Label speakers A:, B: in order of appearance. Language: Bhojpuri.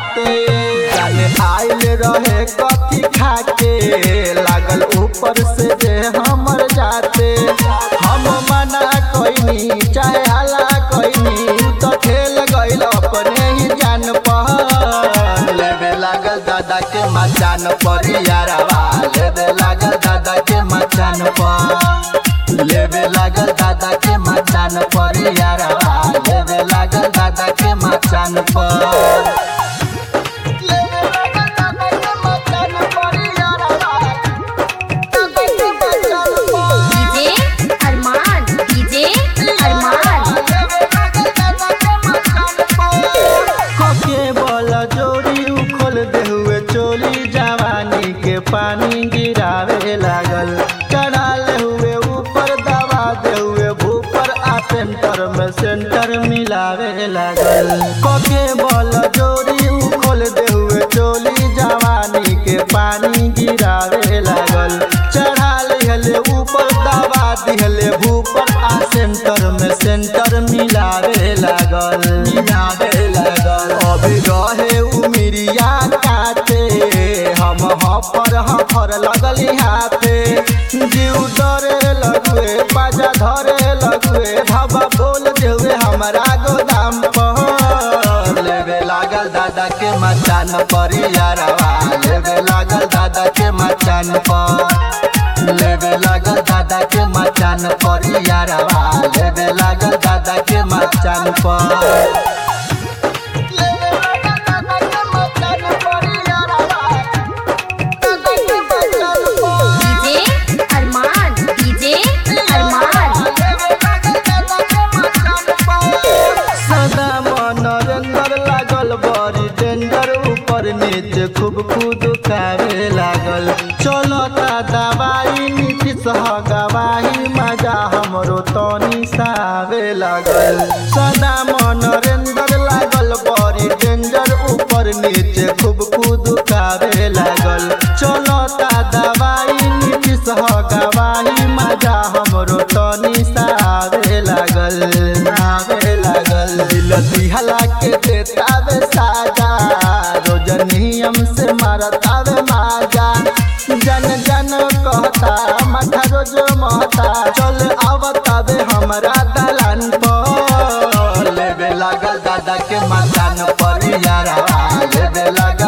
A: बाते जाने आइल रहे कथी खाके लागल ऊपर से जे हमर जाते हम मना कोइनी चाहे हला कोइनी उ तो खेल गइल अपने ही जान पर लेबे लागल दादा के मचान पर यारवा लेबे लागल दादा के मचान पर लेबे लागल दादा के मचान पर यारवा लेबे लागल दादा के मचान पर लेबे लागल दादा के मचान पर यारवा दादा के मचान पर
B: डीजे अरमान डीजे अरमान
A: कके बोला जोड़ी उखल दे हुए चोली जवानी के पानी गिरावे लागल चढ़ाले हुए ऊपर दबा दे हुए भूपर आ सेंटर में सेंटर मिलावे लागल कके बोला जोड़ी उखल दे हुए चोली जवानी के पानी गिरावे लागल चढ़ा लिहले ऊपर दबा दिहले भूपर आ सेंटर में सेंटर मिलावे लागल मिलावे लागल अभी रहे उमिरिया काटे हम हफर हफर लगली हाथे जीव डरे लगुए बाजा धरे लगुए धाबा बोल देवे हमारा गोदाम पर लेवे लागल दादा के मचान पर यारवा लेवे लागल दादा के मचान पर लेवे लागल दादा के मचान पर यारवा लेवे लागल दादा के मचान पर लेवे लागल दादा के मचान पर यारवा दादा के मचान पर
B: डीजे अरमान डीजे अरमान
A: सदा मनोरंजन लागल बड़ी टेंडर ऊपर नीचे खूब कूद कावे लागल चलता दवाई नीतीश ह गवाही मजा हमरो तनी सावे लागल सदा मनोरंजन लागल बड़ी टेंडर ऊपर नीचे खूब कूद कावे लागल चलता दवाई नीतीश ह गवाही मजा हमरो तनी सावे लागल आवे लागल दिल दिहला के देतावे साजा रोज नियम से मारतावे माजा जन जन कहता माथा रोज महता चल आवतावे हमरा दलान पर लेवे लागल दादा के मचान पर यारा लेवे लागल